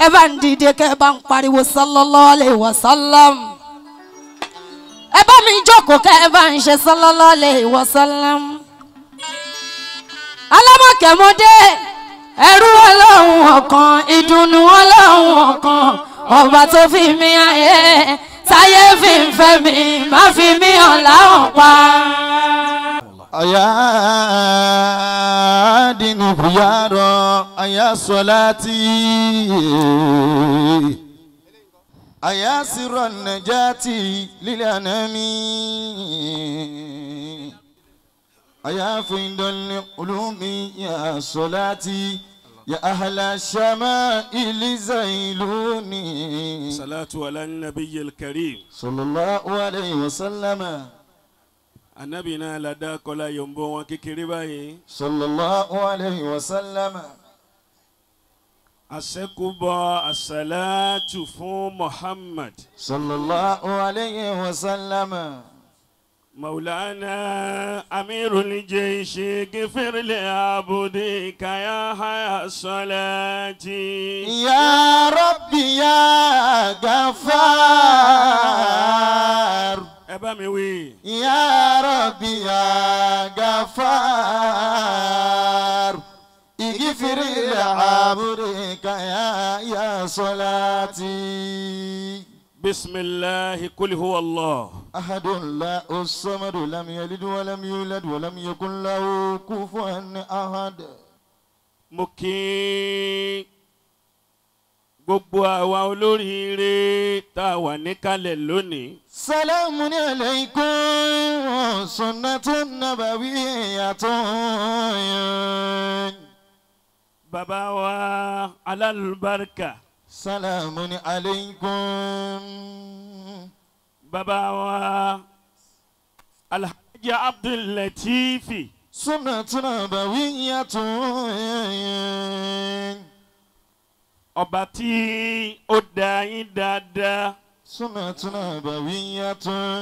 ẹ bá ń dìde kẹ́ ẹ bá ń pariwo sallallahu alaihi wasallam ẹ bá mi jókòó kẹ́ ẹ bá ń ṣe sallallahu alaihi wasallam alámọ̀kẹ́mọdé ẹrú ọlọ́run ọ̀kan ìdùnnú ọlọ́run ọ̀kan ọba tó fi mí ayé táyé fi ń fẹ́ mi má fi mí hàn láwọn pa. أيا دين خيارا أيا صلاتي أيا سر النجاة للأنام أيا فيض العلوم يا صلاتي يا أهل الشمائل زيلوني صلاة على النبي الكريم صلى الله عليه وسلم anabi náà la dá kọlá yòǹbó wọn kékeré báyìí صلى الله عليه وسلم àṣẹkùbọ àṣàlátù fún muhammad صلى الله عليه وسلم maulana amirul jaishi gifirli abudi kaya haya salati. يا ربي يا غفار ẹ bá mi wí. يا ربي يا غفار اغفر لعبدك يا يا صلاتي bisimilahi kuli huwa allah. أحد لا الصمد لم يلد ولم يولد ولم يكن له كفوا أحد mo kí gbogbo àwa olóríire tá a wà níkàlẹ̀ lónìí. سلام عليكم سنة نبوية bàbá wa alálùbáríkà سلام عليكم bàbá wa alhaji abdullatifi سنة نبوية ọba tí ó dá yín dáadáa سنة نبوية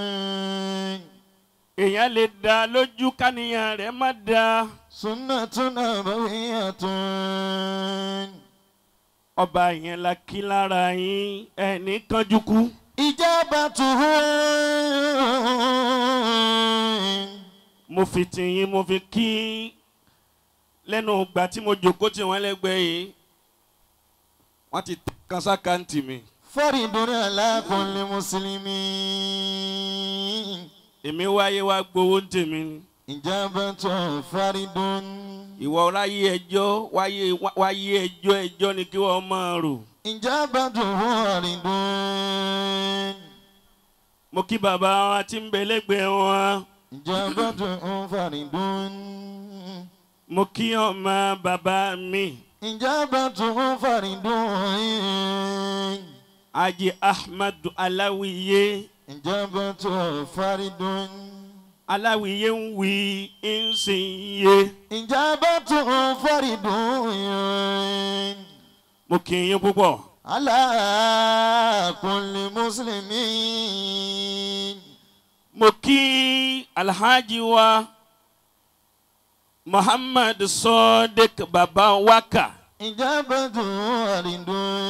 èèyàn lè dá lójú káníyàn rẹ̀ má dá سنة نبوية ọba yẹn la kí lára yín ẹni kánjú kú. إجابته mo fi tìyín mo fi kí lẹ́nu ìgbà tí mo jòkó tí wọ́n lẹ́gbẹ̀ẹ́ yìí wọ́n ti kan sákàǹtì mi. فرد على كل مسلم èmi wáyé wá gbowó ń tèmi ni. إجابة فرد ìwọ ráyé ẹjọ́ wáyé wáyé ẹjọ́ ẹjọ́ ni kí wọ́n máa rò. إجابة فرد mo kí bàbá wa tí ń bẹ lẹ́gbẹ̀ẹ́ wọn. إجابة فرد mo kí ọmọ bàbá mi. إجابة فرد Haji Ahmadu Aláwìyé. إجابة فرد Aláwìyé ń wí ń sì ń yé. إجابة فرد mo kí yín púpọ̀. على كل مسلم mo kí alhaji wa muhammad sadiq baba waka إجابة فرد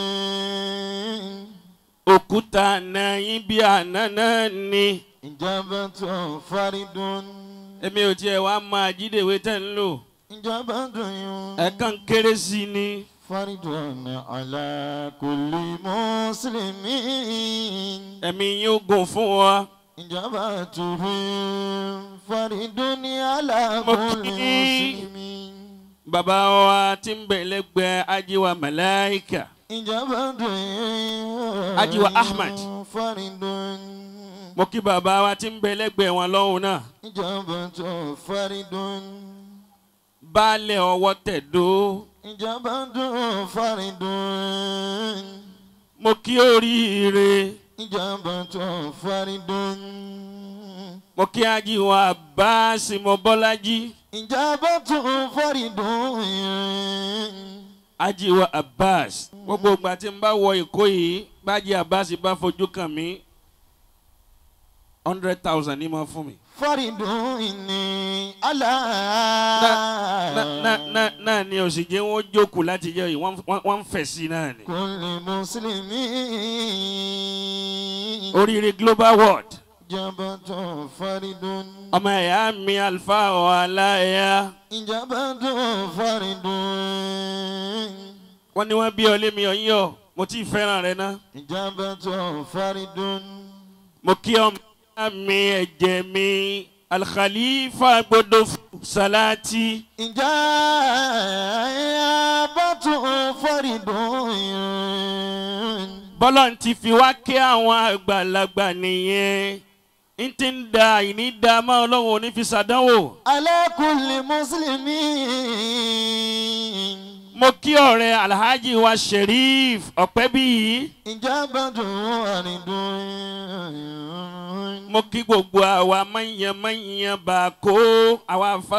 òkúta nàyín bí àná náà ni إجابة فرد èmi ò tiẹ̀ wá máa jídèwé tẹ̀ ń lò إجابة ẹ̀ẹ̀kan kéré sí ni فرد على كل مسلم ẹ̀mí yín ó gùn fún wa إجابته فرد على Mo كل kí- مسلم bàbá wa tí ń bẹ̀ lẹ́gbẹ̀ẹ́ ajiwa malaika إجابته Ajiwa Ahmad. فرد mo kí bàbá wa tí ń bẹ̀ lẹ́gbẹ̀ẹ́ wọn lọ́hùn náà إجابته فرد baálẹ̀ ọwọ́ tẹ̀dó إجابته فرد mo kí oríire إجابته فرد mo kí ajiwa báàsì mo bọ́lájí. إجابته فرد ajiwa abbas gbogbo ìgbà tí n bá wọ èkó yìí bájí abbas bá fojú kàn mí hundred thousand ní ma fún mi. فرد إني على náà náà náà ni òsìjẹ́ wọn jókòó láti jẹ́ yìí wọ́n wọ́n- wọ́n ń fẹ̀ sí náà ni. كل مسلم oríire global world إجابة فرد ọmọ ẹ̀yà mi alfa ọ̀hálàyà إجابة فرد wọ́n ní wọ́n bí ọ lémi ọ̀yọ́ mo ti fẹ́ràn rẹ náà. إجابة فرد mo kí ọmọ ẹ̀yà mi ẹ̀jẹ̀ mi alkhalifa gbọdọ̀ salati إجابة فرد bọ́lọ̀ ń ti fi wá kí àwọn àgbàlagbà nìyẹn n ti ń da ìní da má ọlọ́run òní fi ṣàdánwò. على كل مسلم mo kí ọ̀rẹ́ alhaji wa sheriff ọ̀pẹ́bíyì إجابة فرد mo kí gbogbo àwa mọ̀nyẹ́mọ̀nyẹ́ bá kó àwa fa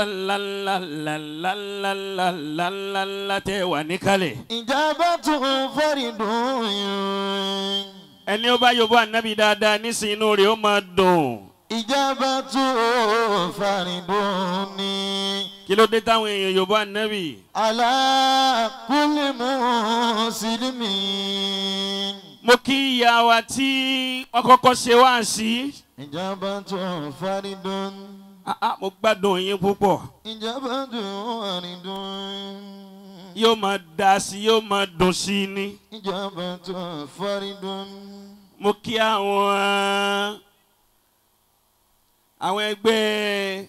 ńláńláńláńláńláńlá tẹ́ wà níkàlẹ̀. إجابة فرد ẹni ó bá yọ̀bọ̀ ànábì dáadáa nísìnyí inú rẹ̀ ó máa dùn. إجابة فرد kí ló dé táwọn èèyàn yọ̀bọ̀ ànábì. على كل مسلم mo kí ìyá wa tí wọ́n kọ́kọ́ ṣe wá sí. إجابة فرد Ah, ah, mo gbádùn yín púpọ̀. إجابة فرد yóò máa da sí yóò máa dùn sí i ni. إجابة فرد mo kí àwọn àwọn ẹgbẹ́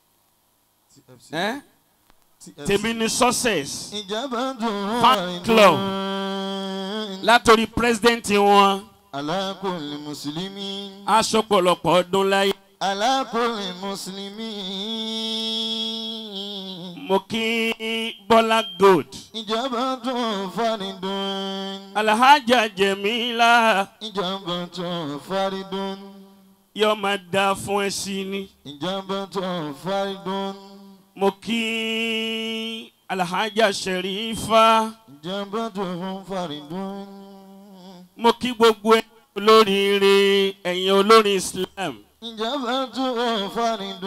ẹ́ tèmi ní success إجابة Fan فرد club. látòrí president wọn على كل مسلم aṣọ pọ̀lọpọ̀ ọdún láyé. على كل مسلم mo kí bọ́lá gold إجابة فرد alhaja jẹ̀mílá إجابة فرد yóò máa da fún ẹ sí ni. إجابة فرد mo kí alhaja sherifa إجابة فرد mo kí gbogbo ẹ olóríire ẹ̀yin olórin islam إجابة فرد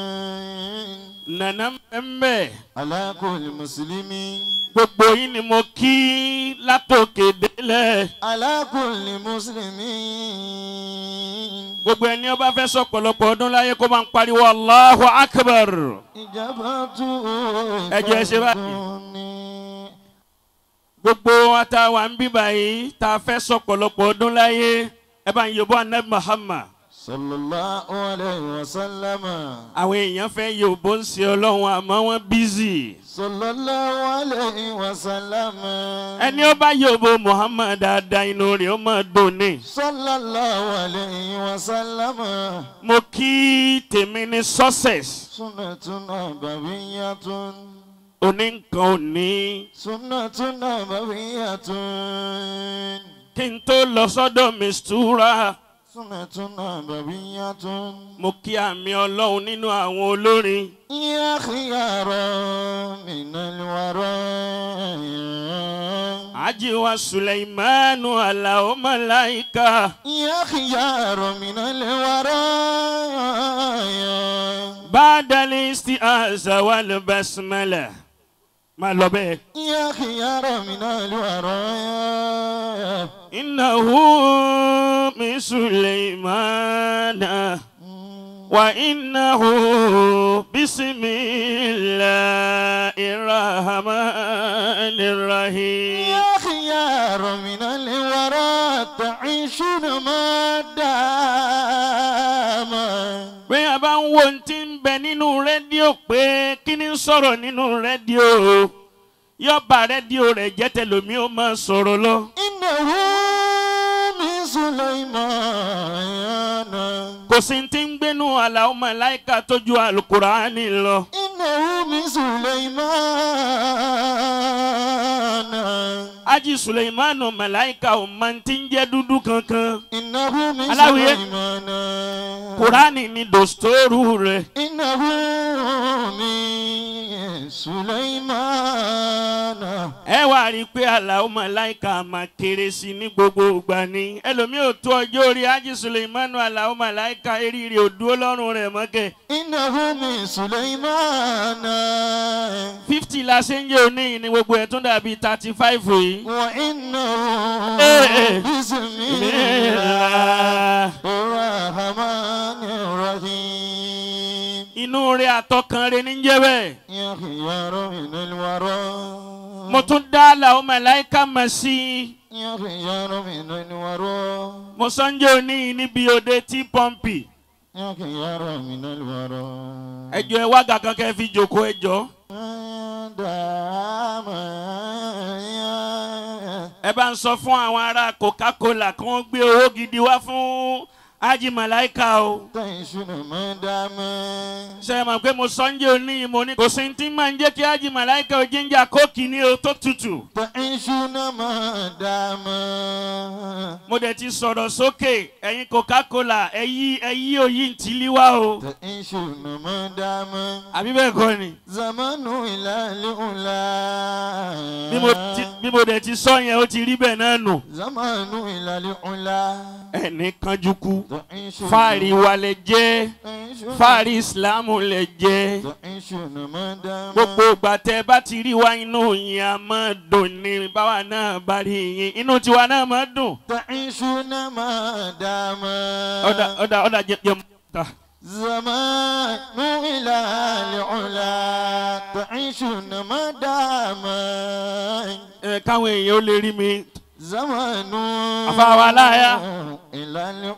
nana mbẹ́mbẹ́ على كل مسلم gbogbo yín ni mo kí látòkè délẹ̀ على كل مسلم gbogbo ẹni ọba fẹ́ sọ pọ̀lọpọ̀ ọdún láyé kó máa ń pariwo allahu akbar إجابة Ẹ jẹ́ ẹ ṣe báyìí. فرد gbogbo wa tá a wà ń bí báyìí tá a fẹ́ sọ pọ̀lọpọ̀ ọdún láyé ẹ bá ń yòbó anabi muhammad صلى الله عليه وسلم àwọn èèyàn fẹ́ yòbó ń ṣe ọlọ́run àmọ́ wọ́n bízì صلى الله عليه وسلم ẹni ó bá yòbó muhammad dáadáa inú rẹ̀ ó máa dùn ní. صلى الله عليه وسلم mo kí tèmi ní success سنة نبوية oní nǹkan òní سنة نبوية kí n tó lọ sọ́dọ̀ mistura سنة نبوية mo kí àmì ọlọ́run nínú àwọn olórin يا خيار من الوراء ajiwa suleimanu alao malaika يا خيار من الوراء badali istiaza wal basmala máa lọ bẹ́ẹ̀. يا خيار من الوراء innahu min suleimana wa innahu bisimilahi rahmani rahim. يا خيار من الوراء تعيشون ما دام bí a bá ń wo ohun tí ń bẹ nínú rédíò pé kí ni ń sọ̀rọ̀ nínú rédíò yóò bá rédíò rẹ̀ jẹ́ tẹlomi ó máa sọ̀rọ̀ lọ. إنه من سليمان kò sí ti ń gbénu àlàó màláìka tó ju àlùkùránì lọ. إنه من سليمان ájì suleimanu màláìka ò máa ti ń jẹ́ dúdú kankan. إنه من Aláwìyé. سليمان kùránì ni dòstórù rẹ̀. إنه من سليمان ẹ wá rí i pé àlàó màláìka máa kéré sí i ní gbogbo ìgbà ni ẹlòmíì ò tó ọjọ́ orí ájí suleimanu àlàó màláìka eríire ò dúró lọ́rùn rẹ̀ mọ́kẹ́ إنه من سليمان fifty la ṣe ń jẹ́ òní yìí ni gbogbo ẹ̀ tún dàbí thirty five yìí. وإنه إيه. بسم الله الرحمن الرحيم inú rẹ̀ àtọkàn rẹ̀ ní jẹ́ bẹ́ẹ̀. يخير من الورى mo tún dá àlàó màláìka mọ̀ sí i. يخير من الورى mo sọ́njẹ́ òní yìí níbi òde tí pọ́ǹpì. يخير من الورى ẹjọ́ ẹ wá gàkan kẹ́ fi jòkó ẹjọ́. دام ẹ bá ń sọ fún àwọn ará coca-cola kí wọ́n gbé owó gidi wá fún ájí màláìka o. تعيشون ما دام ṣe é mọ̀ pé mo sọ́njẹ́ òní yìí mo ní kò sí tí máa ń jẹ́ kí ájí màláìka ò jíjà kóòkì ní o tó tutù. تعيشون ما دام mo dẹ̀ ti sọ̀rọ̀ sókè ẹ̀yin coca-cola ẹ̀yí ẹ̀yí òyì ń tilí wá o. تعيشون ما دام àbí bẹ́ẹ̀ kọ́ ni. زمن إلى الأولى bí mo ti bí mo dẹ̀ ti sọ yẹn ó ti rí bẹ́ẹ̀ náà nù. زمن إلى الأولى ẹni kanjú kú تعيشون fáàrí wa lè jẹ́ تعيشون- fáàrí ìsìlámù lè jẹ́ تعيشون ما دام gbogbo ìgbà tẹ bá ti rí wa inú yín a máa dùn ní báwa náà bá rí yín inú tiwa náà máa dùn. تعيشون ما دام ọ̀dà ọ̀dà ọ̀dà jẹ jẹ ta. زمان إلى العلا تعيشون ما دام ẹ káwọn èèyàn ó lè rí mi. زمان أفا ولايا. إلى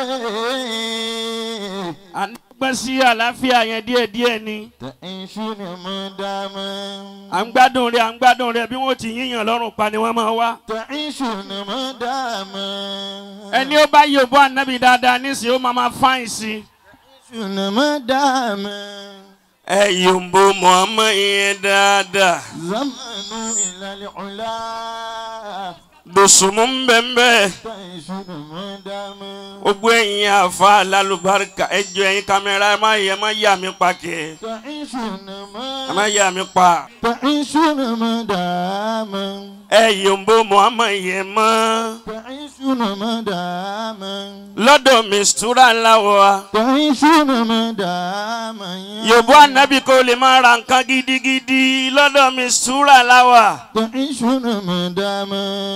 العلا à ń gbọ́n sí àlàáfíà yẹn díẹ̀díẹ̀ ni. تعيشون ما دام à ń gbádùn rẹ̀ à ń gbádùn rẹ̀ bí wọ́n ti yíyàn lọ́rùn pa ni wọ́n máa wá. تعيشون ما دام ẹni ó bá yòbó ànábì dáadáa nísìnyí ó máa máa fáìn sí i. تعيشون ما دام ẹ yòǹbó muhammed yẹn dáadáa. زمان إلى العلا dòsùnmù ń bẹ̀ ń bẹ̀. تعيشون ما دام gbogbo ẹ̀yin àfa alálùbáríkà ẹjọ́ ẹ̀yin kámẹ́rà ẹ má yẹ ẹ má yà mí pa kẹ́ تعيشون ẹ ما má yà mí pa. تعيشون ما دام ẹ yòǹbó muhammed yẹn mọ́. تعيشون ما دام lọ́dọ̀ mistura láwọ̀ wa. تعيشون ما دام yòbó ànábì kò lè máa ra nǹkan gidigidi lọ́dọ̀ mistura láwà. تعيشون ما دام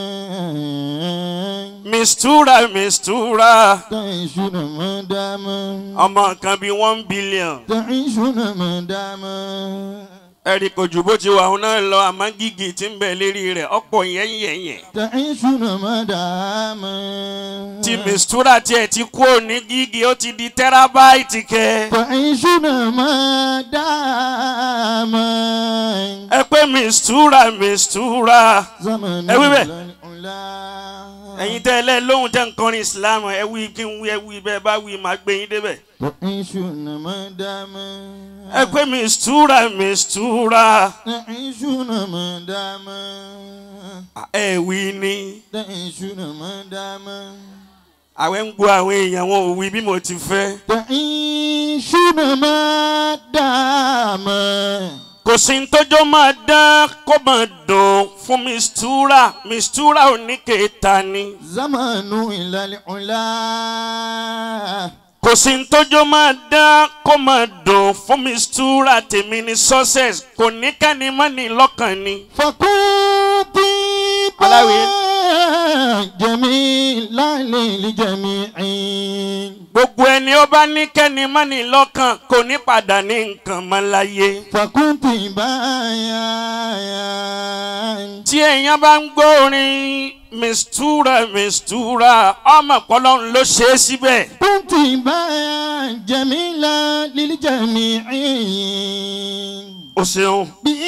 mistura mistura تعيشون ما دام ọmọ kan bíi one billion. تعيشون ما دام ẹ̀rí kò jù bó ti wà òun náà lọ àmọ́ gígì tí ń bẹ lérí rẹ̀ ọ̀pọ̀ yẹ́nyẹ̀yẹ̀. تعيشون ما دام tí mistura tiẹ̀ ti kú òní gígì ó ti di tẹ́rábáìtì kẹ́. تعيشون ما دام ẹ pé mistura mistura زمن ẹ wí bẹ́ẹ̀. العلا ẹ̀yin tẹ́ ẹ lẹ́ lóhùn tẹ́ ń kọrin islam ẹ wí kí n wí ẹ wí bẹ́ẹ̀ bá wí màá gbé yín débẹ̀. تعيشون ما دام ẹ pé mistura mistura تعيشون ما دام ẹ wí ni تعيشون ما دام àwẹ̀ ń gbọ́ àwọn èèyàn wọn ò wí bí mo ti fẹ́. تعيشون ما دام kò sí ní tójó máa dán kó máa dùn fún mistura mistura ò ní kéta ni. زمن إلى العلا kò sí ní tójó máa dán kó máa dùn fún mistura tèmi ní success kò ní kẹ́ni mọ́ ní lọ́kàn ni. فكنت Alawi. جميلا للجميع gbogbo ẹni ó bá ní kẹ́ni mọ́ ní lọ́kàn kò ní padà ní nǹkan mọ́ láyé. فكنت بايا tí èèyàn bá ń gbọ́ orin mistura mistura ọmọ pọlọ́run ló ṣe é síbẹ̀. كنت بايا جميلا للجميع o ṣeun.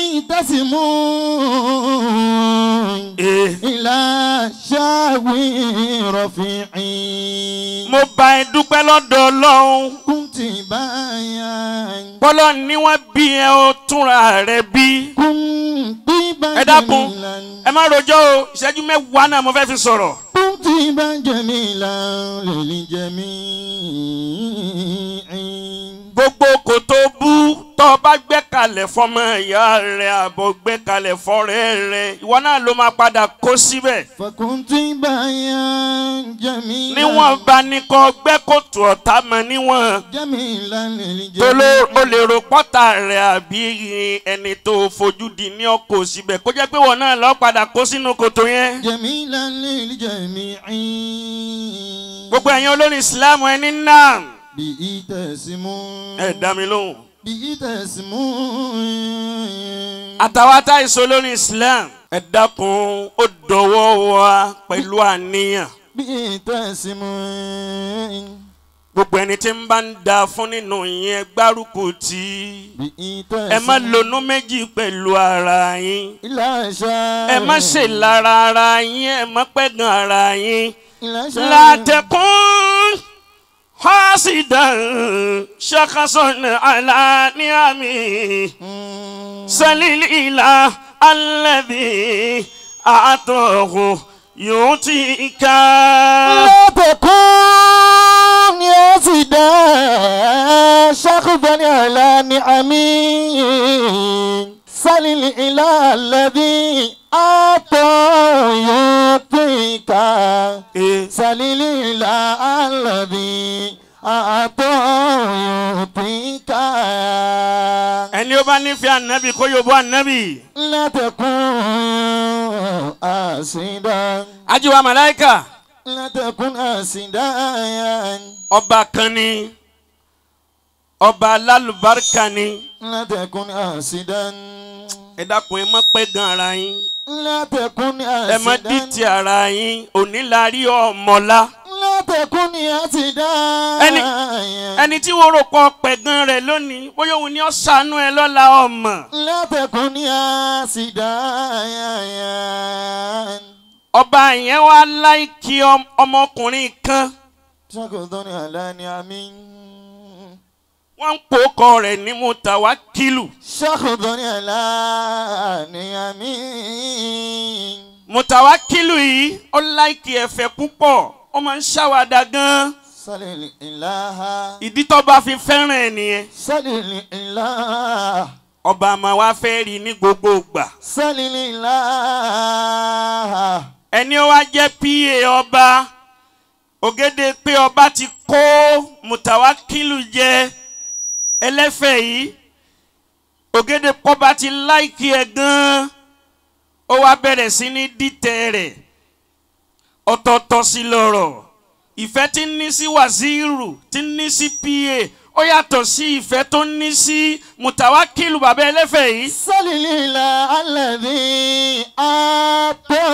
بيتسمون ee إلى شاوي رفيعي mo bá ẹ dúpẹ́ lọ́dọ̀ ọlọ́run. كنت بايا pọlọ́run ni wọ́n bí ẹ ó túnra rẹ bí. كنت بايا ẹ dákun ẹ má rojọ́ o ìṣẹ́jú mẹ́wàá náà mo fẹ́ fi sọ̀rọ̀. كنت بايا جميلا للجميع gbogbo kò tó bú tó o bá gbẹ́kalẹ̀ fọmọ ìyá rẹ àbọ̀ gbẹ́kalẹ̀ fọ́rẹ́ rẹ ìwọ náà ló máa padà kó síbẹ̀ فكنت بايا جميلا níwọ̀n bá ní kọ́ gbẹ́kòtò ọ̀tá mọ níwọ̀n جميلا tó ló للجميع o lè ro pọ́tà rẹ̀ àbí ẹni tó fojú di ní ọkọ̀ síbẹ̀ kó jẹ́ pé wọn náà lọ́ọ́ padà kó sínú kòtò yẹn. جميلا للجميع gbogbo ẹ̀yin olórin ìsìlámù ẹni náà به تسمون ẹ dá mi lóhùn. به تسمون àtàwọn atáìsọ olórin islam ẹ dákun ó dọwọ́ wa pẹ̀lú àníyàn. به تسمون gbogbo ẹni tí ń bá ń da fún nínú yẹn gbárùkù tí به ẹ má تسمون lonú méjì pẹ̀lú ara yín. إلى شاء ẹ má ṣe lára ara yín ẹ má pẹ̀gàn ara yín. إلى شاء látẹ̀kùn hasidan ṣakasan alaniami salilila alẹ́bí àtọ̀hún yóò ti ká. لا تكن ياسدا شخبا على نعمي سل الإله الذي أعطى يعطيك سل الإله الذي أعطى يعطيك ẹni ó bá nífẹ̀ẹ́ ànábì kó yóò bọ́ ànábì. لا تكن آسدا ajiwa malaika لا تكن آسدا ọba kan ni ọba alálùbáríkà ni لا تكن آسدا ẹ dákun ẹ má pẹ̀gàn ara yín لا تكن ẹ má آسدا dìtì ara yín òní la rí ọmọlá. لا تكن آسدا ẹni ẹni tí wọ́n rò pọ̀ pẹ̀gàn rẹ̀ lónìí bóyá òun ni ó ṣàánú ẹ lọ́la ọmọ. لا تكن آسدا ọba yẹn wá láìkí ọm- ọmọkùnrin kan شكرا على نعمي wọ́n ń pòókọ rẹ̀ ní mutawakilu شكرا على نعمي mutawakilu yìí ó láìkí ẹ̀fẹ̀ púpọ̀ ó máa ń ṣàwádà gan-an صل الإله ìdí tó bá fi fẹ́ràn ẹ̀ nìyẹn صل الإله ọba àmọ́ wa fẹ́ rí i ní gbogbo ìgbà صل الإله ẹni ó wá jẹ́ pa ọba ògèdè pé ọba ti kó mutawakilu jẹ ẹlẹ́fẹ̀ yìí ògèdè pọ́ba ti láìkí ẹ̀ gan-an ó wá bẹ̀rẹ̀ sí ní dìtẹ̀ rẹ̀ ọ̀tọ̀ọ̀tọ̀ sí lọ́rọ̀ ìfẹ́ tí ń ní sí wàzírù tí ń ní sí pa ó yàtọ̀ sí ìfẹ́ tó ń ní sí mutawakilu bàbá ẹlẹ́fẹ̀ yìí. صل الإله الذي أعطى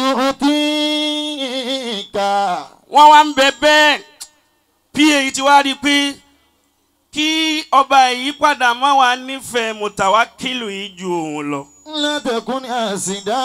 يعطيك wọ́n wá ń bẹ bẹ́ẹ̀ pa yìí ti wá rí i pé kí ọba yìí padà má wàá nífẹ̀ẹ́ mutawakilu yìí ju òun lọ. لا تكن آسدا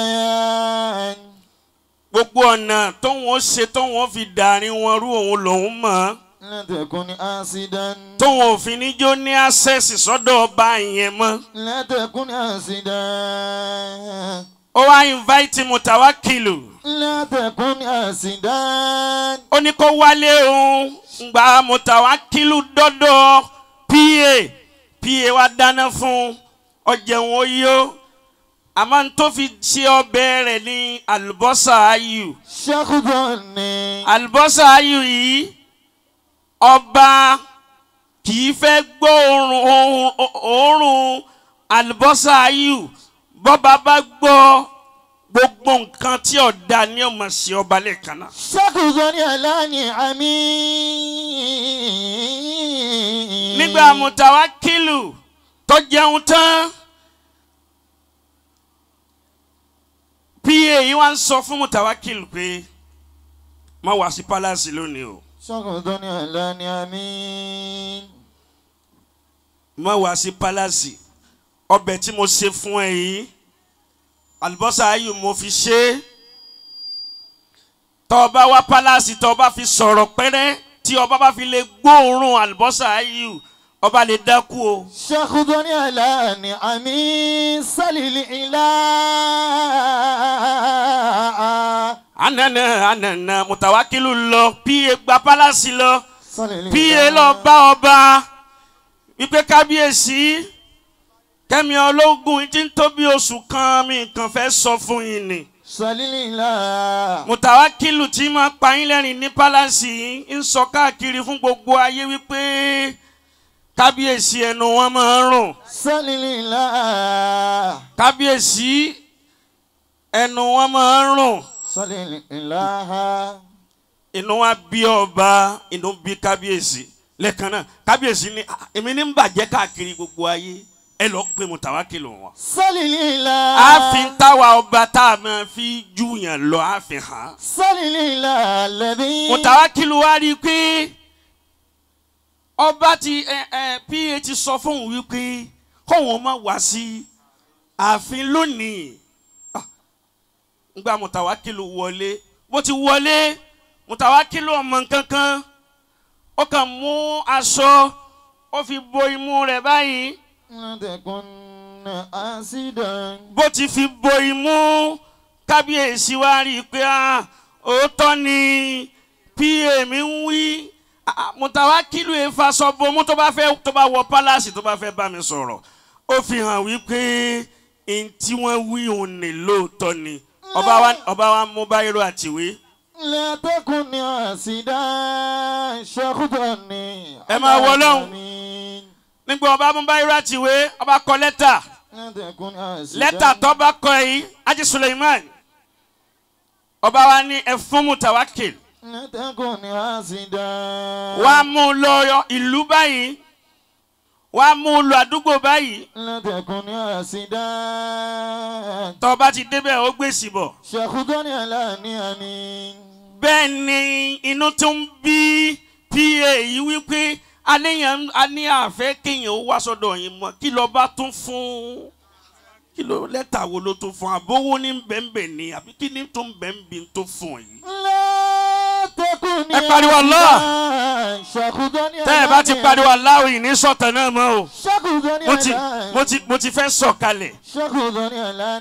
gbogbo ọ̀nà tóun ó ṣe tóun ó fi dàrin wọn rú òun lòun mọ̀ لا تكن آسدا tóun ò fi níjó ní access sọ́dọ̀ ọba yẹn mọ́. لا تكن آسدا ó wá invite mutawakilu لا تكن آسدا ó ní kó wálé òun gba mutawakilu dọ́dọ̀ pa pa wa dáná fún ọjẹun ó yó àmọ́ n tó fi ṣe ọbẹ̀ rẹ̀ ní àlùbọ́sà ayù شخصني àlùbọ́sà ayù yìí ọba kì í fẹ́ gbọ́ òórùn òórùn- òórùn àlùbọ́sà ayù bọ́ba bá gbọ́ gbogbo nǹkan tí ọ̀dà ni ó máa ṣe ọba lẹ́ẹ̀kan náà. شخصني على نعمي nígbà mutawakilu tó jẹun tán pa yìí wá ń sọ fún mutawakilu pé má wá sí palace lónìí o شخصني على نعمي má wá sí palace ọbẹ̀ tí mo ṣe fún ẹ yìí àlùbọ́sà ayù mo fi ṣe é tọ́ ọ bá wá palace tọ́ ọ bá fi sọ̀rọ̀ pẹ́rẹ́ tí ọba bá fi lè gbóòórùn àlùbọ́sà ayù ọba lè dákú o. شخصني على نعمي سلل إله anana anana mutawakilu lọ pa gba palasi lọ سلل pa lọ bá ọba wípé kábíyèsí kẹ́mi ológun tí ń tó bí oṣù kan mi kàn fẹ́ sọ fún yín ni Salilillah. mùtàwákìlù tí máa pa yín lẹ́rìn ní pálásì ń sọ káàkiri fún gbogbo ayé wípé kábíyèsí ẹnu wọn máa ń rùn Salilillah. kábíyèsí ẹnu wọn máa ń rùn Salilillah. inú wa bí ọba inú bí kábíyèsí lẹ́ẹ̀kan náà kábíyèsí ni "Ah, èmi ní ń bàjẹ́ káàkiri gbogbo ayé ẹ lọ pé mùtàwákìlù wọn. Salilillah. ààfin táwa ọba tá a máa fi júyàn lọ ààfin hàn. Salilillah alladhi. mùtàwákìlù wa rí i pé ọba ti ẹ ẹ pa ti sọ fún òun wípé kóun má wá sí ààfin lónìí Ah, ngbà mùtàwákìlù wọlé bó ti wọlé mùtàwákìlù ọmọ kankan ó kàn mú aṣọ ó fi bo imú rẹ̀ báyìí La takunna asidan. bó ti fi bo imú kábíyèsí wa rí i pé ah, òótọ́ ni pa mi ń wí Ah, mùtàwákìlù ìfàsọ bomú tó bá fẹ́ tó bá wọ pálásì tó bá fẹ́ bá mi sọ̀rọ̀ ó fi hàn wípé n tí wọ́n wí òun ní lóòótọ́ ni ọba wa ọba wa mú báyìí àtìwé La takunna asidan. Shakhudani. Ẹ máa wọ lọ́hùn. Amin. nígbà ọba mú báyìí àtìwé ọba kọ lẹ́tà La takunna asidan. lẹ́tà tó bá kọ yìí Haji Suleiman ọba wa ní ẹ fún mùtàwákìlù. La takunna asidan. wàá mú un lọ ìlú báyìí wàá mú un lọ àdúgbò báyìí La takunna asidan. tó bá ti débẹ̀ ó gbèsè bọ̀. Shakhudani ala ni'amin. bẹ́ẹ̀ ni inú tó ń bí pa yìí wípé aléyàn a ní àfẹ́ kéèyàn ó wá sọ́dọ̀ yín mọ́ kí ló bá tún fún kí ló lẹ́tà wo ló tún fún àbówó ní bẹ́ẹ̀nbẹ́ẹ̀ ni àbí kí ni tó ń bẹ́ẹ̀nbẹ́ẹ̀ tó fún yìí. La takunni Ẹ pariwo Allah. asidan. Shakhudani tẹ́ ẹ bá ti pariwo aláwọ̀ yìí ní sọ̀tàn náà mọ́ o Shakhudani mo ti ala. mo ti mo ti fẹ́ sọ̀kalẹ̀. Shakhudani ala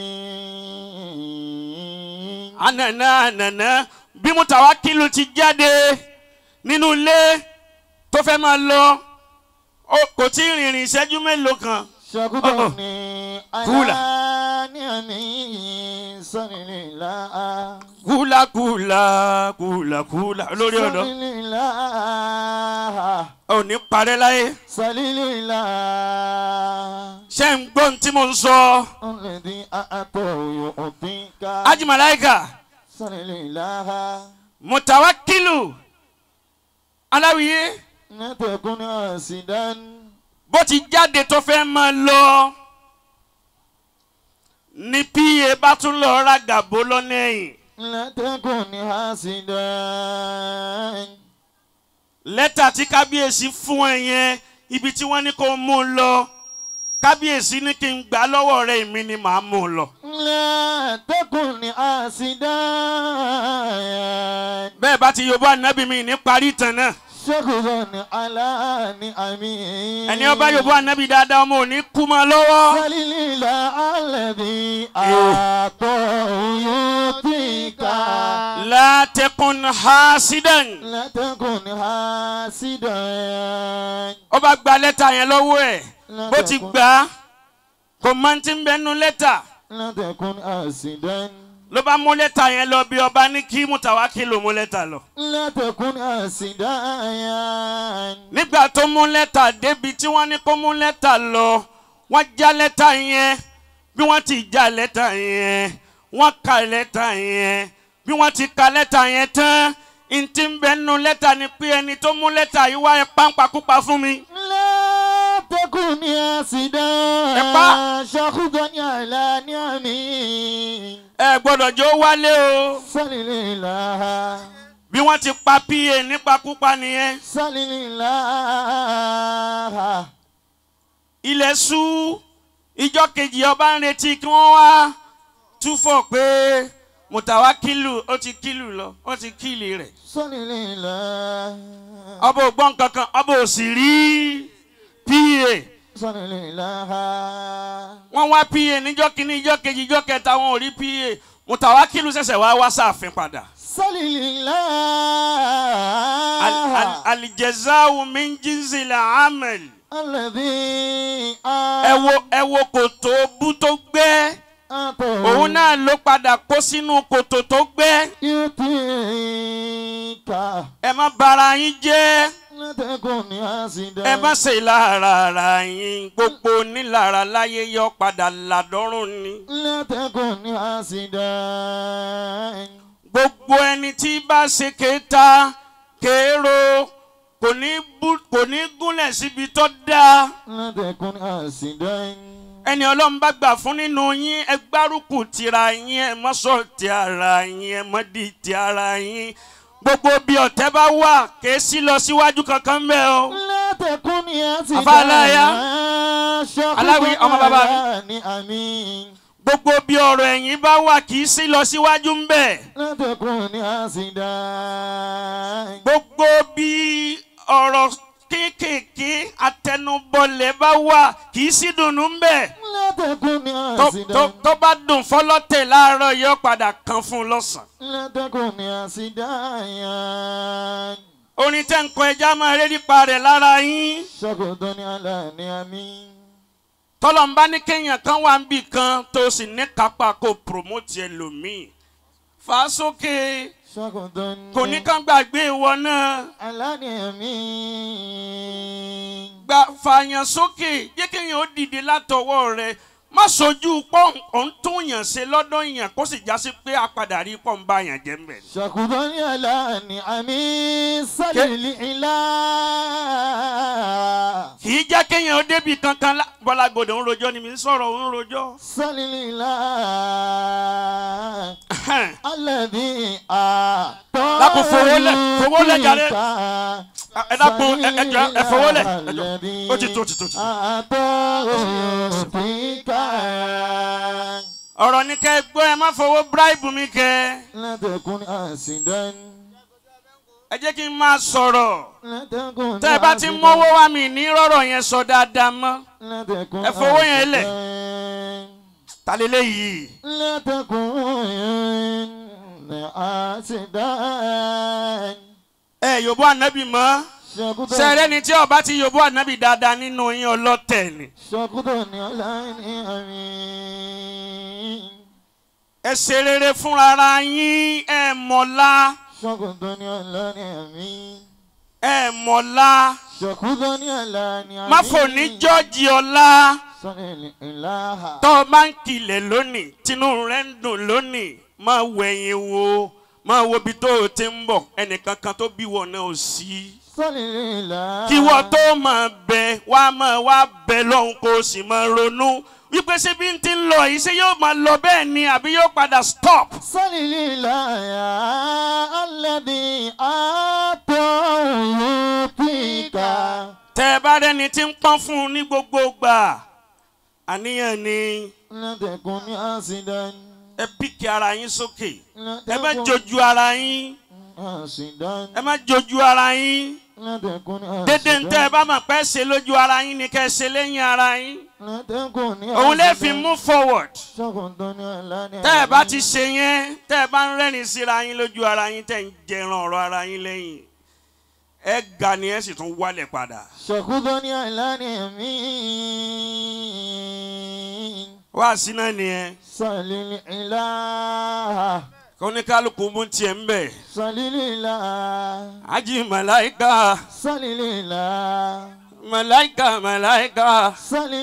ni'amin. ànànà ànànà bí mutawakilu ti jáde nínú ilé tó fẹ́ máa lọ ó- kò tí ì rìnrìn ìṣẹ́jú mélòó kan Shakhudani Kula. ala ni'amin. Salilillah. kúlàkúlà kúlàkúlà lórí ọ̀dọ́ Salilillah. ò ní parẹ́ láyé Salilillah. ṣé ń gbọ́ ohun tí mo ń sọ الذي أعطاه يعطيك ajimalaika salilillah mutawakilu aláwìyé لا تكن حاسدا bó ti jáde tó fẹ́ máa lọ ní pa bá tún lọ ra gàbó lọ́nà ẹ̀yìn. لا تكن حاسدا lẹ́tà tí kábíyèsí fún ẹ yẹn ibi tí wọ́n ní kó mú un lọ kábíyèsí ní kí n gbà lọ́wọ́ rẹ èmi ni màá mú un lọ. لا تكن حاسدا bẹ́ẹ̀ bá ti yọ̀bọ̀ ànábì mi ní parí ìtàn náà شكرا على نعمه ẹni ọba yọ̀bọ̀ ànábì dáadáa ọmọ ò ní kú mọ́ lọ́wọ́. فلله الذي أعطاه يعطيك látẹkùn hasidan لا تكن حاسدا ó bá gba lẹ́tà yẹn lọ́wọ́ ẹ̀ bó ti gbà á kò máa ti ń bẹnu lẹ́tà لا تكن حاسدا ló bá mú lẹ́tà yẹn lọ bí ọba ní kí mùtàwákìlù mú lẹ́tà lọ. لا تكن حاسدا nígbà tó mú lẹ́tà débi tí wọ́n ní kó mú lẹ́tà lọ wọ́n já lẹ́tà yẹn bí wọ́n ti já lẹ́tà yẹn wọ́n ka lẹ́tà yẹn bí wọ́n ti ka lẹ́tà yẹn tán ntí ń bẹ nínú lẹ́tà ni pé ẹni tó mú lẹ́tà yìí wá ẹ páńpakúpa fún mi. لا تكن حاسدا Ẹ̀pá. شخصا على نعمه ẹ gbọ́dọ̀ jó wálé o سللله bí wọ́n ti pa pa nípakúpa nìyẹn سللله ilẹ̀ ṣú ìjọ kejì ọba ń retí kí wọ́n wá túfọ̀ pé mùtàwákìlù ó ti kìlù lọ ó ti kìlì rẹ̀. سللله ọba ò gbọ́ nǹkan kan ọba ò sì rí pa سللله wọ́n wá pa níjọ́ kínní ìjọ́ kejì ìjọ́ kẹta wọn ò rí pa mùtàwákìlù ṣẹ̀ṣẹ̀ wá wá sáàfin padà. Al- al- سللله alijazaawu min jinsi la amel الذي ẹ wo ẹ wo kòtò bú tó gbẹ́ أعطاه òun náà ló padà kó sínú kòtò tó gbẹ́ يعطيك ẹ má bara yín jẹ́ لا تكن حاسدا ẹ má ṣe lára ara yín gbogbo nílára láyé yọ padà ládọ́rùn ni لا تكن حاسدا gbogbo ẹni tí bá ṣe kéta kéèrò kò ní bú- kò ní gúnlẹ̀ síbi tó dáa. لا تكن حاسدا ẹni ọlọ́run bá gbà fún nínú yín ẹ gbárùkù tira yín ẹ mọ́ sọ ti ara yín ẹ mọ́ di ti ara yín gbogbo bí ọ̀tẹ́ bá wà kèé sí lọ síwájú kankan mẹ́ o. لا تكن حاسدا Afáláyá. شكرا Aláwí, ọmọ bàbá mi. على نعمي gbogbo bí ọ̀rọ̀ ẹ̀yìn bá wà kì í sí lọ síwájú ń bẹ̀. لا تكن حاسدا gbogbo bí ọ̀rọ̀ kéékèèké àtẹnubọlẹ̀ bá wà kì í sí dùnnú ń bẹ̀. لا تكن tó حاسدا tó- tó bá dùn fọlọ́tẹ̀ láàárọ̀ yóò padà kan fún un lọ́sàn-án. لا تكن حاسدا orin tẹ́ ń kọ ẹja máa rí nípa rẹ̀ lára yín. شكرا على نعمي tọ́lọ́mbá ní kéèyàn kan wà ń bì kan tó sì ní kápá kó promote ẹlòmíì fà á sókè شكرا kò ní kán gbàgbé ìwọ náà على نعمي gba fààyàn sókè jẹ́ kéèyàn ó dìde látọwọ́ rẹ̀ má sojú pọ́ òun tún yàn ṣe lọ́dọ̀ yàn kó sì já sí pé apàdà rí pọ́ ń bá yàn jẹ́ mbẹ̀. شكرا على نعمي سلل الإله kì í jẹ́ kéèyàn ó débi kankan lá- bọ́lá gbọdọ̀ ń rojọ́ ni mi ń sọ̀rọ̀ ń rojọ́. سلل الإله الذي أعطى Dákun, fowó lẹ̀, fowó lẹ̀ jàre. ẹ dákun ẹ ẹ jọ ẹ fowó lẹ̀ ẹ jọ ó ti tó ó ti tó ó ti tó. ọ̀rọ̀ ní kẹ́ ẹ gbọ́ ẹ má fowó bíráìbù mi kẹ́ لا تكن حاسدا ẹ jẹ́ kí n máa sọ̀rọ̀ لا تكن tẹ́ ẹ bá ti mọ́wọ́ wá mi ní rọ̀rọ̀ yẹn sọ dáadáa mọ́ لا تكن ẹ fowó yẹn lẹ̀. حاسدا ta lélẹ̀ yìí لا تكن حاسدا ẹ yòbó ànábì mọ́ sẹ́rẹ́ ni tí ọba ti yòbó ànábì dáadáa nínú yín ọlọ́tẹ̀ ni شكرا على نعمي ẹ ṣe rere fúnra ara yín ẹ mọ̀lá شكرا على نعمي ẹ mọ̀lá شكرا على نعمي má fò ní jọ́ọ̀jì ọ̀la صل الإله tọ́ ọ bá ń kilẹ̀ lónìí tinú rẹ̀ ń dùn lónìí máa wẹ̀yìn wo máa wo ibi tó o ti ń bọ̀ ẹnìkan kan tó bí wọn náà ò sí. صل الإله kí wọ́n tó máa bẹ wá máa wá bẹ lọ́hùn kó o sì máa ronú wípé ṣé bí n ti ń lọ yìí ṣé yóò máa lọ bẹ́ẹ̀ ni àbí yóò padà stop. صل الإله الذي أعطى يعطيك tẹ́ ẹ bá rẹ́ni tí ń pọ́n fún un ní gbogbo gbà àníyàn ni لا تكن حاسدا ẹ píkì ara yín sókè لا ẹ má تكن jojú ara yín حاسدا ẹ má jojú ara yín لا تكن dédé ń tẹ́ ẹ حاسدا bá mọ̀ pé ṣe lójú ara yín ni kẹ́ ẹ ṣe lẹ́yìn ara yín لا تكن òun lè fi حاسدا move forward شكرا على tẹ́ ẹ bá نعمي ti ṣe yẹn tẹ́ ẹ bá ń rẹ́rìn síra yín lójú ara yín tẹ́ ń jẹran ọ̀rọ̀ ara yín lẹ́yìn ẹ ga ni ẹ sì tún wálẹ̀ padà. شكرا على نعمي wá sí náà nìyẹn صل الإله kó ní kálukú mú tiẹ̀ ń bẹ̀. صل الإله ají màláìka صل الإله màláìka màláìka. صل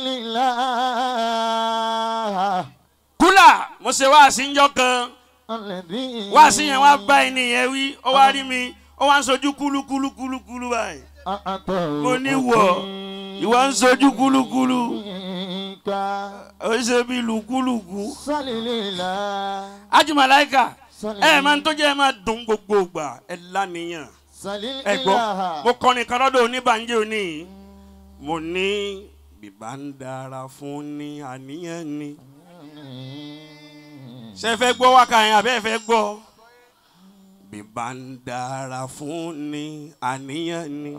الإله kúlà mo ṣe wá sí njọ́ kan الذي wá sí yẹn wá bá ẹni yẹn wí ó wá rí mi ó wá ń sojú kúlúkúlúkúlú báyìí. أعطى mo ní wọ̀ ìwọ ń sojú kúlúkúlú يعطيك ó ṣe bí lùkúlùkú. صل الإله ají màláìka صل ẹ máa ń tó jẹ́ ẹ máa dùn gbogbo ìgbà ẹ lánìyàn. صل ẹ gbọ́ الإله mo kọrin kan lọ́dọ̀ oníbànjẹ́ òní mo ní bìbá ń dára fún ní àníyàn ni ṣe fẹ́ gbọ́ wákà yẹn àbẹ́ fẹ́ gbọ́ bìbá ń dára fún ní àníyàn ni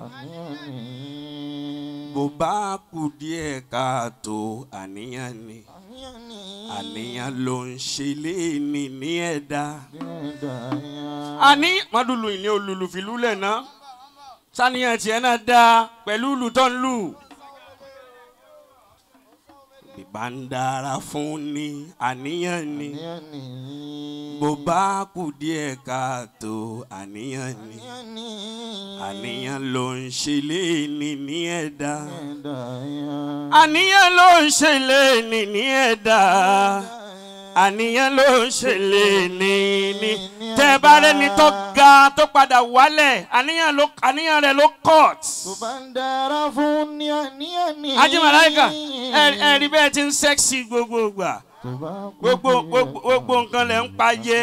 bó bá kù díẹ̀ káàtó àníyàn ni àníyàn ló ń ṣe léèní ní ẹ̀dá àní mọ́dúlù ìní olùlù fìlú lẹ̀ ná sàníyàn tiẹ̀ náà dáa pẹ̀lú ìlú tó ń lù bíbá ń dára fún ni àníyàn ni àníyàn ni. bó bá kù díẹ̀ káàtó àníyàn ni àníyàn ni. àníyàn ló ń ṣe léèní ní ẹ̀dá ẹ̀dá yẹn. àníyàn ló ń ṣe léèní ní ẹ̀dá àníyàn ló ń ṣe léèní ní tẹ́ ẹ bá rẹ́ni tó ga tó padà wálẹ̀ àníyàn ló àníyàn rẹ̀ ló cut. tó bá ń dára fún ni àníyàn ni. ajé màláìka ẹ ẹ rí bẹ́ẹ̀ ti ń sẹ́ksì gbogbo gbà tó bá kú gbogbo díẹ̀ gbogbo gbogbo nǹkan lẹ̀ ń pa jẹ́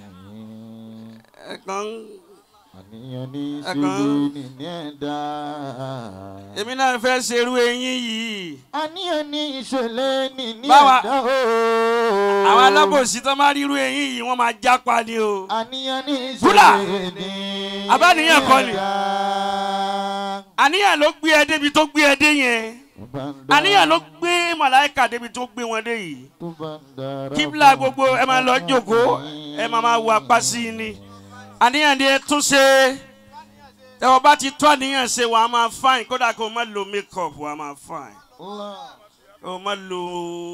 ẹ̀kan àníyàn ní Ẹ̀kan. sílé ní ní ẹ̀dá. èmi náà fẹ́ ṣerú eyín yìí àníyàn ní ìṣẹ̀lẹ̀ ní ní Báwa- ẹ̀dá o. àwọn alábòsí tó máa rírú eyín yìí wọ́n máa jápa ni o àníyàn ní Búlà! ìṣẹ̀lẹ̀ ní Àbáníyàn kọ́ ni. ẹ̀dá. àníyàn ló gbé ẹ débi tó gbé ẹ dé yẹn Tó bá ń dára- àníyàn ló gbé màláìka débi tó gbé wọn dé yìí tó bá ń dára kíbla fún gbogbo ẹ máa lọ jókòó ẹ máa máa wà pa sí i ni àníyàn ni ẹ tún ṣe ẹ wọ́n bá ti tó àníyàn ṣe wàá máa fine kódà kó o má lo make up wàá máa fine Allah. kó o má lo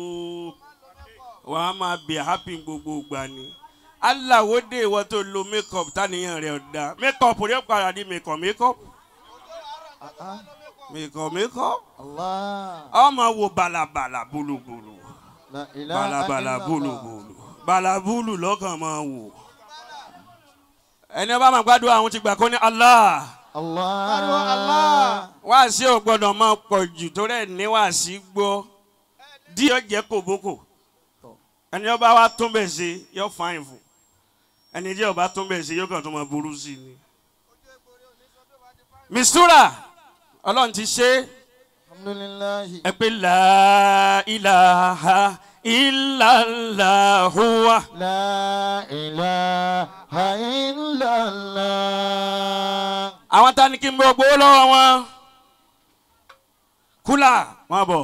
wàá máa be happy gbogbo ìgbà ni aláwòde ìwọ tó lo make up táníyàn rẹ ọ̀dà make up rẹ padà di make up make up Ah, ah. make up make up Allah. ọmọ wo balabala bulubulu La ilaha balabala illallah. bulubulu balabulu lọ́kàn máa wò ẹni ọba máa gbádùn àwọn ti gbà kó ní Allah Allah. Allah. wáàsí ò gbọdọ̀ máa pọ̀ jù torí ẹ̀ ní wáàsí gbọ́ díẹ̀ jẹ́ kòbókò ẹni ọba wa tún bẹ̀ ṣe yóò fáìn fún ẹni tí ọba tún bẹ̀ ṣe yóò kàn tún máa burú sí i ni. mistura ọlọ́run ti ṣe é Alhamdulillahi. ẹ pé la ilaha illallah huwa. La ilaha illallah. àwọn tá ní kí n bọ gbowó lọ́wọ́ wọn kúlà wọn bọ̀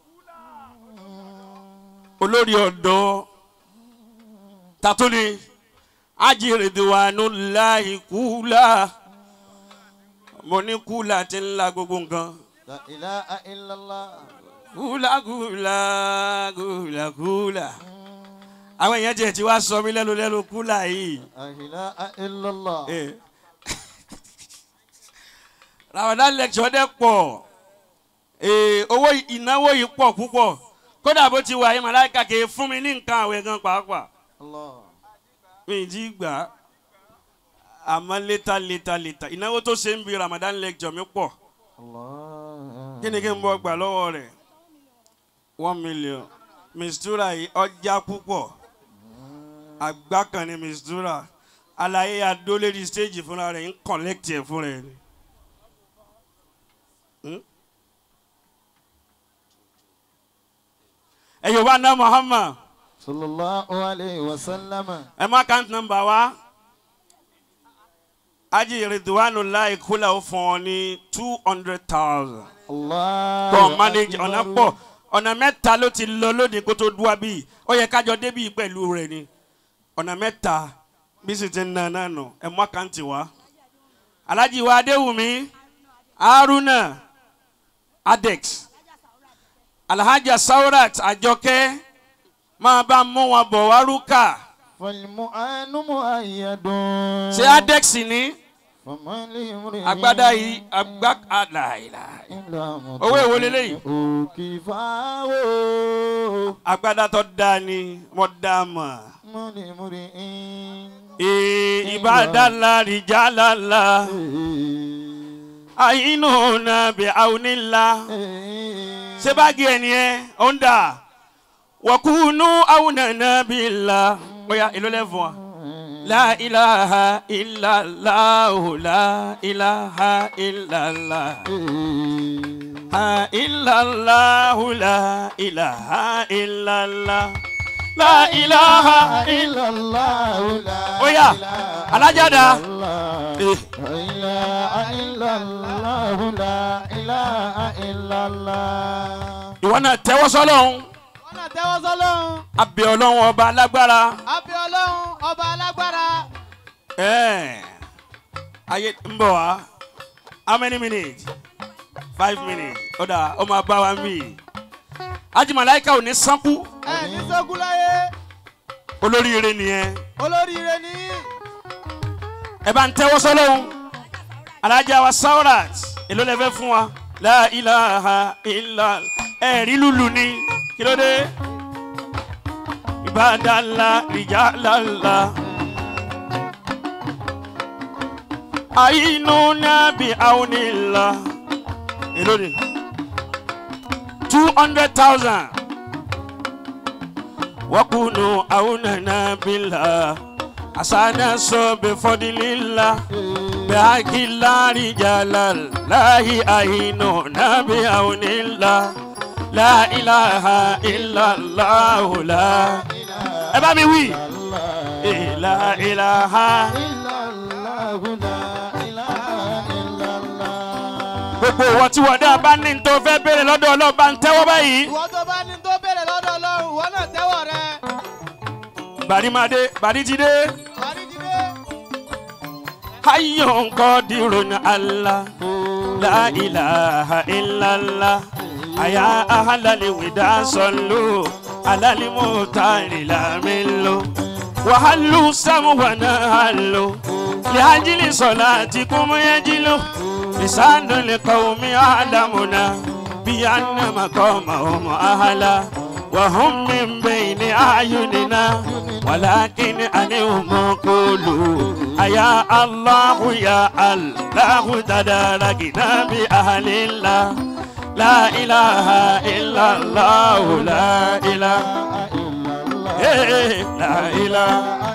olórí ọ̀dọ́ tatuni ajiridiwanu láì kúlà mo ní kúlà tí ń la gbogbo nǹkan La ilaha illallah. kúlà kúlà kúlà kúlà àwọn èèyàn tiẹ̀ ti wá sọ mí lẹ́nu lẹ́nu kúlà yìí. La ilaha illallah. Eh. Ramadan lecture dẹ pọ̀ Eh, owó ìnáwó yìí pọ̀ púpọ̀ kódà bó ti wà yìí màláìka kì í fún mi ní nǹkan àwẹ̀ gan pàápàá Allah. mi ì jí gbà á àmọ́ létà létà létà ìnáwó tó ṣe ń bi Ramadan lecture mi pọ̀ Allah. kí ni kí n bọ́ gbà lọ́wọ́ rẹ̀ one million mistura yìí ọjà púpọ̀ àgbà kan ní mistura àlàyé adólérí stage fúnra rẹ̀ ń collect ẹ̀ fúnra ẹ̀ ni. Hmm? ẹ yorùbá ná Muhammad Sallallahu alayhi wa sallam. ẹ má count number wa ají Ridwanullahi kúlẹ̀ ó fún ọ ní two hundred thousand Allah. kọ́ manage ọ̀nà pọ̀ ọ̀nà mẹ́ta ló ti lọ lónìí kó tó dúwà bíi ó yẹ kájọ débì pẹ̀lú rẹ̀ ni ọ̀nà mẹ́ta bí sì ti ń nà náà nù ẹ̀ mú àkáǹtì wá. Alhaji wa Adéwùmí Haruna Adex Alhaja Saurat Àjọkẹ́ máa bá mú wọn bọ̀ wá rúkà فالمؤان مؤيد ṣé Adex ní فمن لامرئ agbádá yìí agbá àlàyé إلا owó èwo leléyìí? كفاه agbádá tó dáa ni mo dá a mọ̀. من لامرئ Ee, ibadala rijalala ainuna bi aunila ṣé báàgì ẹ nìyẹn ó ń dà wakunu aunana bila oya èló lẹ́fún wa. La ilaha illallah la ilaha illallah ha illallah la ilaha illallah la ilaha إلا الله لا Oya, إله alájàdá. إلا الله. لا إله إلا الله لا إله إلا الله ìwọ náà tẹ́wọ́ sọ́lọ́hún wọ́n náà tẹ́wọ́ sọ́lọ́run abẹ́ ọlọ́run ọba alágbára abẹ́ ọlọ́run ọba alágbára ẹ̀ẹ́ ayé ń bọ̀ wá how many minutes five minutes ó dà ó máa bá wa ń bì ajimalaika ò ní sánkú ẹ ní sógun láyé olóríire nìyẹn olóríire ní ẹ bá ń tẹ́wọ́ sọ́lọ́hún alájà wa saurat èló lẹ fẹ́ fún wa la ilaha illa ẹ̀rí lulu ni kí ló dé ibadala rijalala ayinu nabi aunila èló ni two hundred thousand wakunu aunana bila asana so befodilila bihakila rijalal lahi ayinu nabi aunila la ilaha illallah la ẹ bá mi wí la ilaha gbogbo ìwọ tí wọ́n dá bá ní tó fẹ́ béèrè lọ́dọ̀ ọlọ́ba ń tẹ́wọ́ báyìí. ìwọ tó bá ní tó béèrè lọ́dọ̀ ọlọ́run ìwọ náà tẹ́wọ̀ rẹ bàrí máa dé bàrí ti dé. àríjídé hayyun qadirun allah la ilaha illallah aya ahlal wida sallu alal mutari lamillu wa hallu samwana hallu li ajli salatikum yajilu lisanu liqawmi alamuna bi anna maqamahum ahla وهم من بين أعيننا ولكن أنهم قولوا أيا الله يا الله تداركنا بأهل الله لا إله إلا الله لا إله إيه لا إله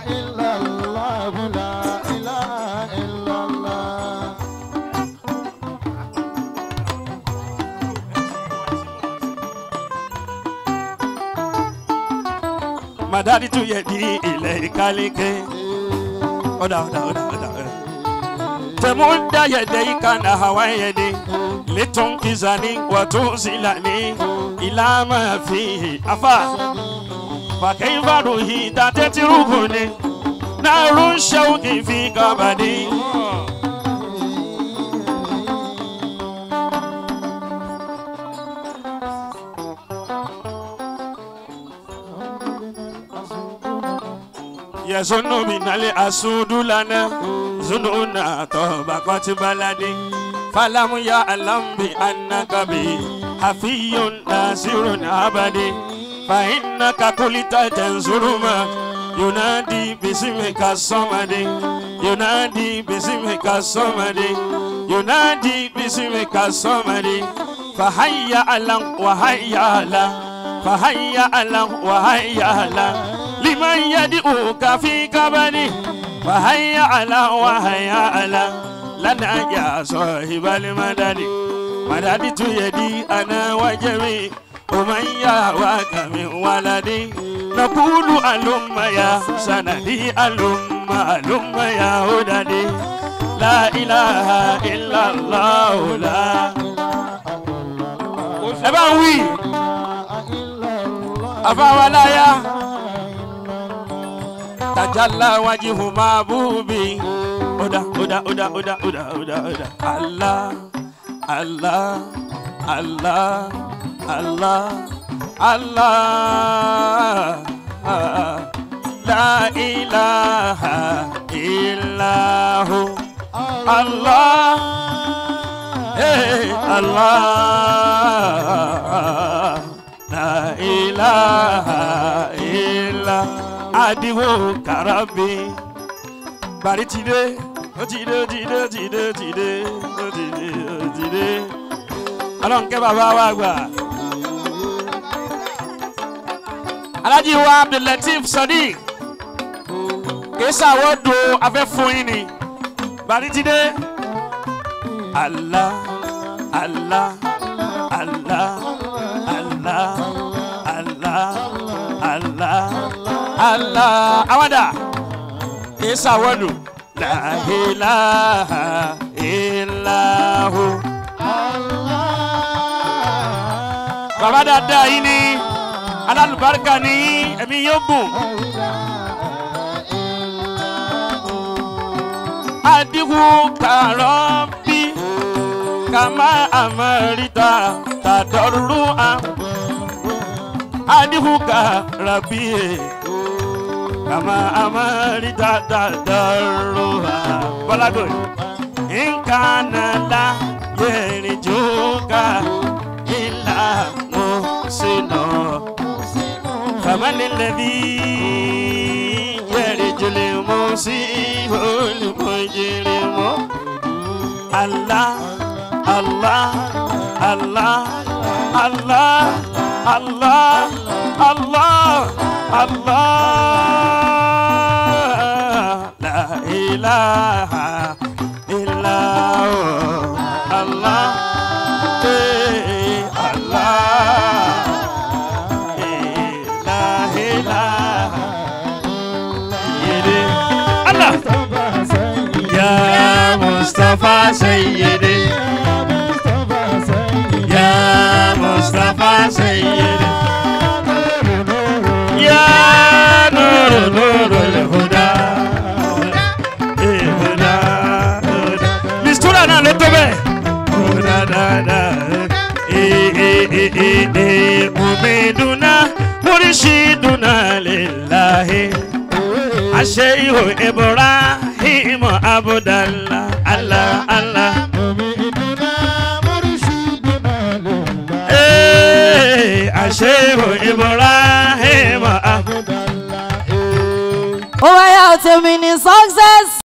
madadi tu yedi ile ikalike oda oda oda oda oda temunda yedeyika na hawa yedi litunkizani watuzilani ila ma fihi afa fakaifa ruhi tatetiruhuni narun shauki fi kabadi yazunu minale asudu lana zununa toba koti baladi falamu ya alambi annakabi hafiyun nasirun abadi fa innaka kulita tanzuruma yunadi bisimika somadi yunadi bisimika somadi yunadi bisimika somadi fahayya alam wahayya alam fahayya alam wahayya alam liman yad'uka fi kabani fahayya ala wahayya ala lana ya sahibal madadi madadi tu yadi ana wajami ومن يهواك من ولدي نقول ألم يا سندي ألم ألم يا هددي لا إله إلا الله لا ẹ bá ń wí àfàwáláyà tajalla wajihu mabubi oda oda oda oda oda oda oda allah allah allah allah allah ah, la ilaha illahu allah hey allah la ilaha illa adiwo karabi bari ti dé ó ti dé ó ti dé ó ti dé ó ti dé ó ti dé ó ti dé ọlọ́nkẹ́ bàbá wa gbà. alájí wa abdulateef sadiq kèésà wọ́ọ̀dù afẹ́fún yín ni bari ti dé. allah allah allah allah allah allah allah awada kèésà wọ́ọ̀dù la ilaha illahu. bàbá dáadáa yìí ni alálùbáríkà ni ẹ̀mí yóò gùn. adigun kàrọ́ bí kàmá àmọ́ríta tàdọ́rù à adihuka rabi kama amari dadadaroha balago nkana la yerijuka ila musino famani lẹbi yẹrijule musi olùmọjìrìmọ allah allah allah allah allah allah allah la ilaha illallah allah eh, allah Allah Ya Mustafa Sayyidi Ya Mustafa Sayyidi Ya Nur Nurul Huda Eh, Huda Huda Mistura na lo tó bẹ́ẹ̀ Huda da da Eh eh eh eh eh Mumiduna Murshiduna lillahi Ashehu Ibrahim Abdallah Allah Allah Eh Ashehu Ibrahim Abdallah ó wáyà tèmi ní success.